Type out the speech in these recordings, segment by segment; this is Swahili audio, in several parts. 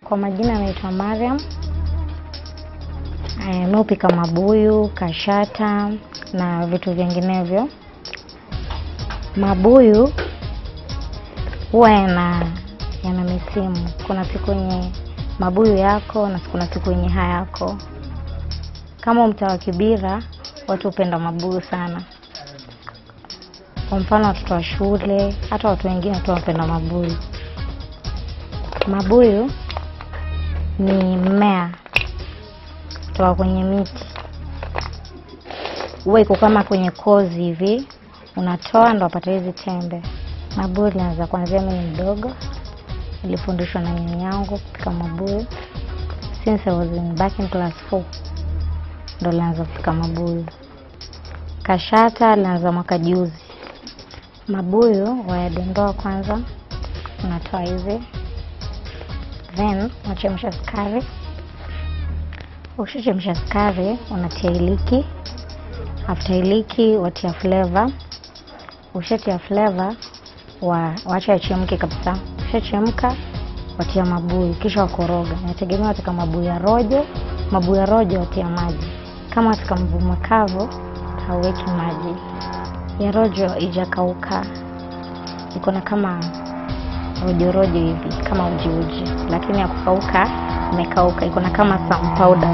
Kwa majina naitwa Mariam. Eh, mi hupika mabuyu, kashata na vitu vinginevyo. Mabuyu huwa yana yana misimu. Kuna siku yenye mabuyu yako na kuna siku yenye hayako. Kama mtaa wa Kibira, watu hupenda mabuyu sana. Kwa mfano watoto wa shule, hata watu wengine tu wanapenda mabuyu. Mabuyu ni mmea kutoka kwenye miti, huwa iko kama kwenye kozi hivi, unatoa ndo wapata hizi tembe. Mabuyu linaanza kuanzia mimi mdogo, nilifundishwa na nyanya yangu kupika mabuyu since I was in back in class 4 ndo nilianza kupika mabuyu. Kashata linaanza mwaka juzi. Mabuyu wayadondoa kwanza, unatoa hizi then unachemsha sukari. Ukishachemsha sukari unatia iliki, after iliki watia flavor. Ukishatia flavor wa, wacha yachemke kabisa. Ukishachemka watia mabuyu, kisha wakoroga. Inategemea wataka mabuyu ya rojo, mabuyu ya rojo watia maji. Kama wataka mabuyu makavu hauweki maji. Ya rojo ijakauka, iko na kama rojorojo hivi kama uji uji, lakini ya kukauka imekauka, iko na kama some powder.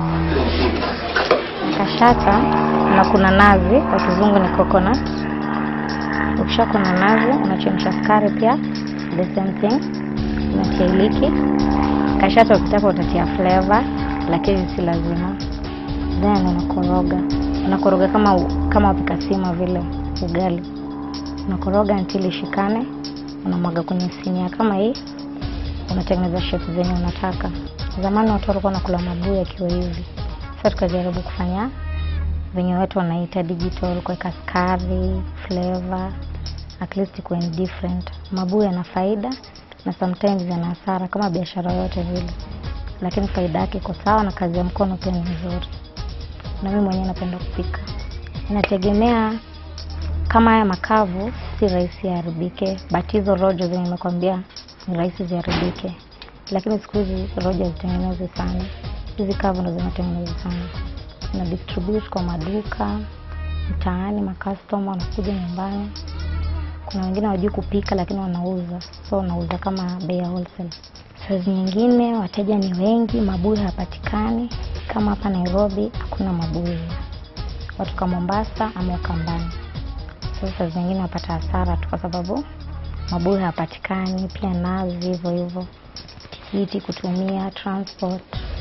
Kashata na kuna nazi, kwa kizungu ni coconut. Ukisha kuna nazi, unachemsha sukari pia the same thing, unatia iliki. Kashata ukitaka utatia flavor, lakini si lazima. Then unakoroga, unakoroga kama kama wapika sima vile ugali, unakoroga until ishikane unamwaga kwenye sinia kama hii, unatengeneza shape zenye unataka. Zamani watu walikuwa wanakula mabuyu yakiwa hivi, sasa tukajaribu kufanya venye watu wanaita digital, kuweka sukari, flavor, at least ikuwe ni different. Mabuyu yana faida na sometimes yana hasara kama biashara yote vile, lakini faida yake iko sawa na kazi ya mkono pia ni nzuri, na mimi mwenyewe napenda kupika. Inategemea kama haya makavu si rahisi yaharibike, but hizo rojo zenye nimekwambia ni rahisi ziharibike, lakini siku hizi rojo hazitengenezwi sana, hizi kavu ndo zinatengenezwa sana. Na distribute kwa maduka mtaani, makastoma wanakuja nyumbani. Kuna wengine hawajui kupika, lakini wanauza, so wanauza kama bei ya wholesale. Saa nyingine wateja ni wengi, mabuyu hayapatikani. Kama hapa Nairobi hakuna mabuyu, watu kama Mombasa ama Ukambani sasa zingine wapata hasara tu kwa sababu mabuyu hayapatikani, pia nazi hivyo hivyo, iti kutumia transport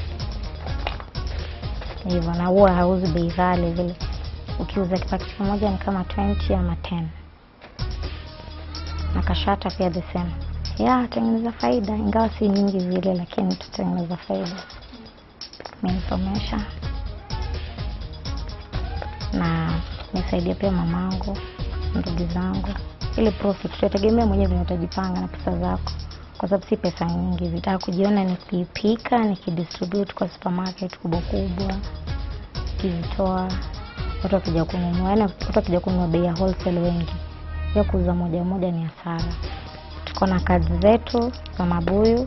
hivyo, na huwa hauzi bei ghali vile. Ukiuza kipakiti kimoja ni kama 20 ama 10, na kashata pia the same. Ya tengeneza faida, ingawa si nyingi vile, lakini tutengeneza faida. Menisomesha na nisaidia pia mamangu ndugu zangu, ili profit tutategemea mwenyewe venye utajipanga na pesa zako, kwa sababu si pesa nyingi. Vitaka kujiona nikipika nikidistribute kwa supermarket kubwa kubwa, nikizitoa watu wakija kununua, yaani watu wakija kununua bei ya wholesale wengi, ya kuuza moja moja ni hasara. Tuko na kadi zetu za mabuyu,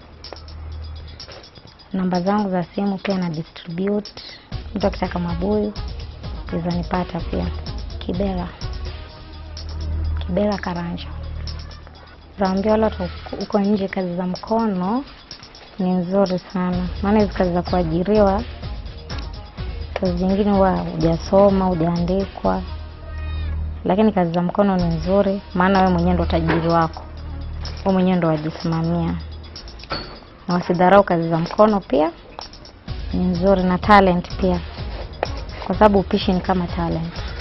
namba zangu za simu pia na distribute. Mtu akitaka mabuyu aweza nipata pia Kibera Kibera Karanja. Zaambia wale watu huko nje, kazi za mkono ni nzuri sana, maana hizi kazi za kuajiriwa, kazi zingine huwa hujasoma hujaandikwa, lakini kazi za mkono ni nzuri, maana wewe mwenyewe ndo utajiri wako, wewe mwenyewe ndo wajisimamia. Na wasidharau kazi za mkono, pia ni nzuri na talent pia, kwa sababu upishi ni kama talent.